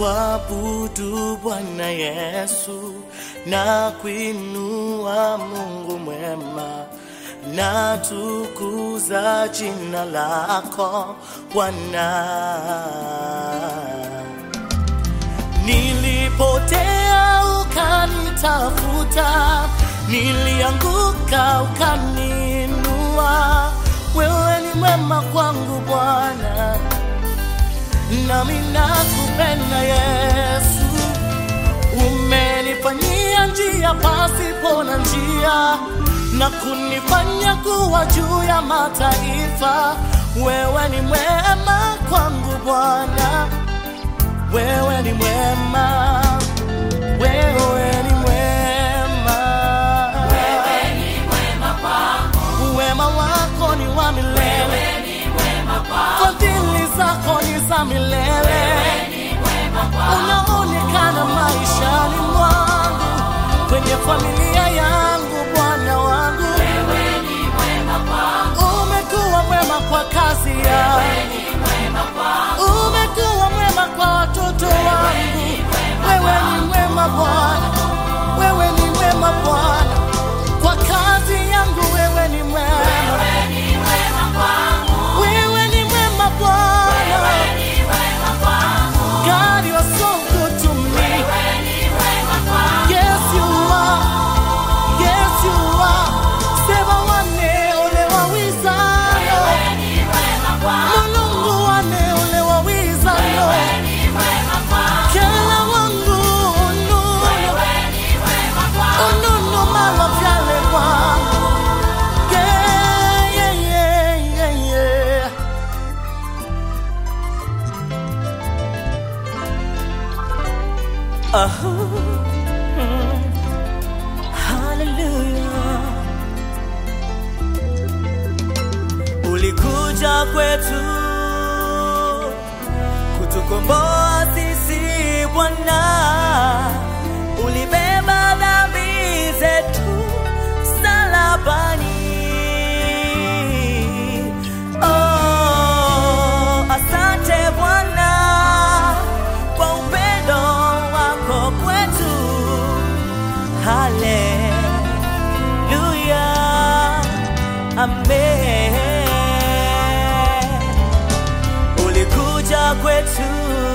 kuabudu Bwana Yesu na kuinua Mungu mwema na tukuza jina lako Bwana. Nilipotea ukanitafuta, nilianguka ukaniinua. Wewe ni mwema kwangu Bwana, nami nakupenda Yesu. Umenifanyia njia pasipo na njia na kunifanya kuwa juu ya mataifa. Wewe ni mwema kwangu Bwana, wewe ni mwema, wewe ni mwema, Wewe ni mwema kwangu, wema wako ni wa milele, wewe ni mwema kwangu, fadhili zako ni za milele, wewe ni mwema kwangu, unaonekana maishani mwangu, kwenye familia yangu, Bwana wangu, wewe ni mwema kwangu, umekuwa mwema kwa kazi yangu. wewe ni mwema kwangu, umekuwa mwema kwa watoto wangu. Wewe ni mwema Bwana, wewe ni mwema Bwana, kwa kazi yangu. Wewe ni mwema, wewe ni mwema kwangu, wewe ni mwema Bwana. wewe ni mwema kwangu, God, you are so good to me. wewe ni mwema kwangu, Yes, you are. Yes, you are. Sema wane ole wawizano. wewe ni mwema kwangu, Mulungu wane ole wawizano. wewe ni mwema kwangu, Kela wangu unu. wewe ni mwema kwangu, Ununu mala vyale wangu. Yeah, yeah, yeah, yeah, yeah. Aha. Mm. Hallelujah. Ulikuja kwetu kutukomboa sisi Bwana, ulibeba dhambi zetu msalabani. Oh, asante Bwana kwa upendo wako kwetu. Haleluya, amen. Ulikuja kwetu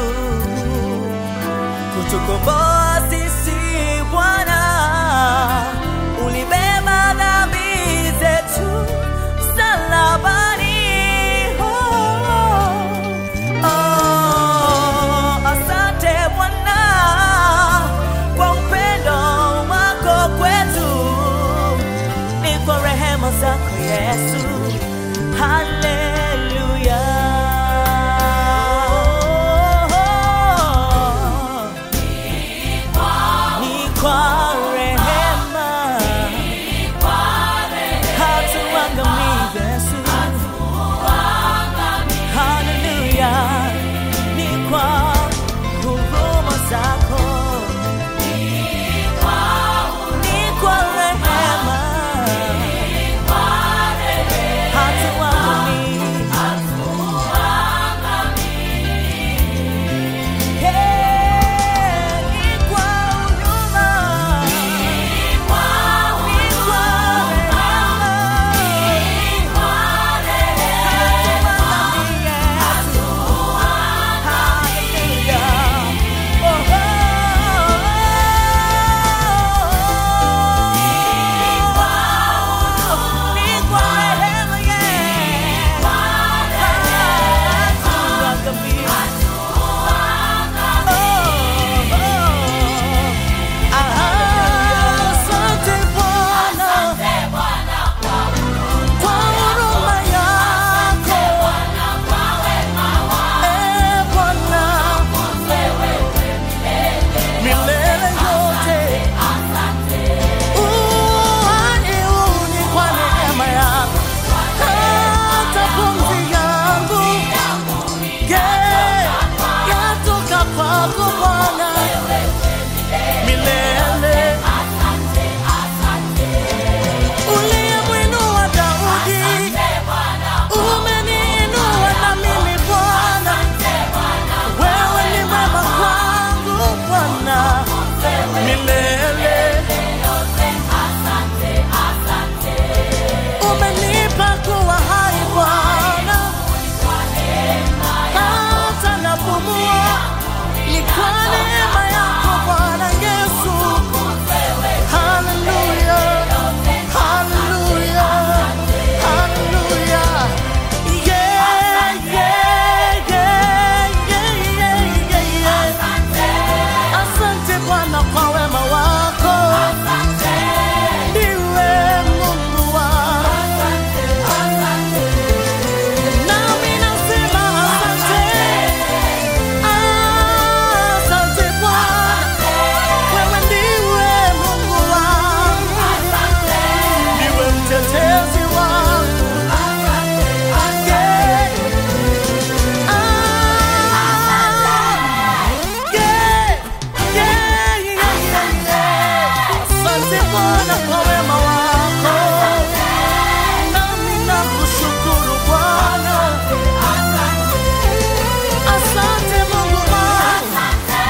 kutukomboa sisi Bwana, ulibeba dhambi zetu msalabani. Oh, oh, asante Bwana kwa upendo wako kwetu, ni kwa rehema zako Yesu. Haleluya. Asante Bwana kwa wema wako, nami nakushukuru Bwana. Asante Mungu wangu.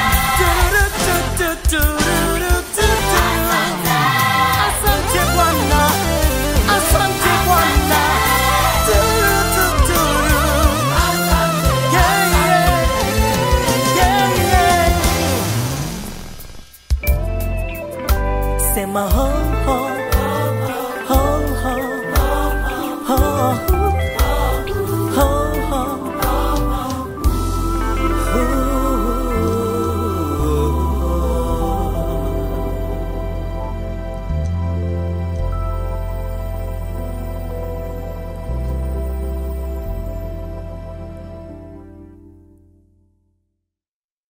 Turutututurututu. Asante Bwana, asante Bwana. Turututuru. Yeah, yeah. Yeah, yeah. Sema ho ho